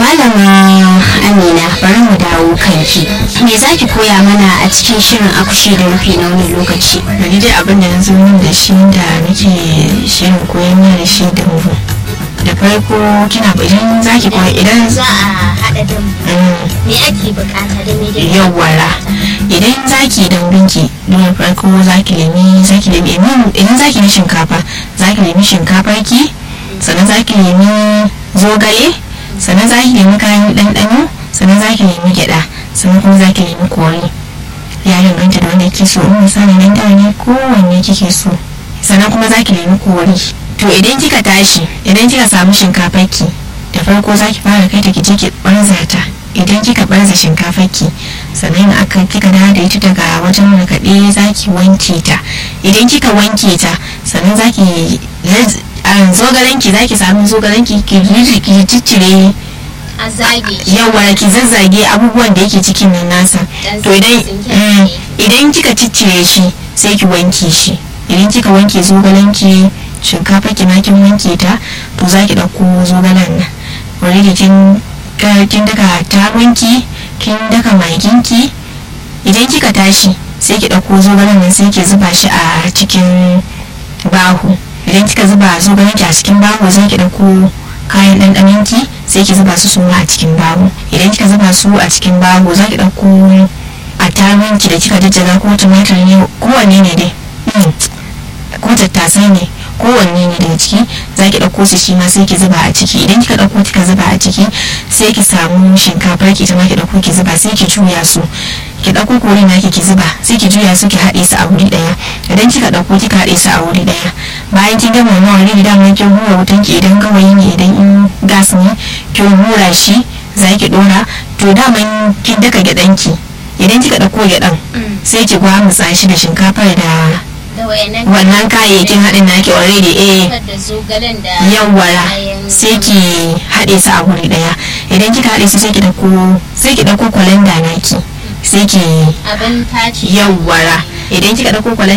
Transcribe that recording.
malama amina bari mu dawo kanki me za ki koya mana a cikin shirin akushi da rufi na wani lokaci ni dai abin da na zo min da shi da nake shirin koyon mana da shi da mu da farko kina idan za ki koya idan za a haɗa dambu me ake bukata da me da me yawwara idan za ki dambinki don farko za ki nemi za ki nemi idan za ki yi shinkafa za ki nemi shinkafar ki sannan za ki nemi zogale sannan za ki nemi kayan ɗanɗano sannan za ki nemi gyaɗa sannan kuma za ki nemi kori ya danganta da wanda kike so in misali nan da ne kowanne kike so sannan kuma za ki nemi kori to idan kika tashi idan kika samu shinkafar ki da farko za ki fara kai ta ki je ki ɓarza ta idan kika barza shinkafar ki sannan aka kika dawo da ita daga wajen markaɗe za ki wanke ta idan kika wanke ta sannan za ki zogalen ki za ki samu zogalen ki ki ciccire a zage yawa ki zazzage abubuwan da yake cikin nan nasa Dan to idan tsinke mm, tsinke. idan kika ciccire shi sai ki wanke shi idan kika wanke zogalen ki shinkafa ki ma kin wanke ta to za ki ɗauko zogalen nan already kin ka- kin daka taronki kin daka maginki idan kika tashi sai ki ɗauko zogalen nan sai ki zuba shi a cikin bahu idan kika zuba zogalen ki a cikin bahu sai ki ɗauko kayan ɗanɗanon ki sai ki zuba su suma a cikin bahu idan kika zuba su a cikin bahu za ki ɗauko a taronki da kika jajjaga ko tumatir ne kowanne ne dai Mm, ko tattasai ne kowanne ne daga ciki za ki ɗauko su shi ma sai ki zuba a ciki idan kika ɗauko kika zuba a ciki sai ki samu shinkafar ki ita ma ki ɗauko ki zuba sai ki juya su ki ɗauko kori na ki zuba sai ki juya su ki haɗe su a wuri ɗaya idan kika ɗauko kika haɗe su a wuri ɗaya bayan kin gama wannan wani da mun kin hura wutan ki idan gawayi ne idan in gas ne kin hura shi za ki ɗora to daman kin daka gyaɗan ki idan kika ɗauko gyaɗan sai ki gwamutsa shi da shinkafar da da wayannan wannan kayayyakin haɗin naki already eh da zogalen da yawwara kayan- sai ki haɗe su a wuri ɗaya idan kika haɗe su sai ki ɗauko sai ki ɗauko kwalanda naki sai ki abin taci yawwara idan kika ɗauko kwalanda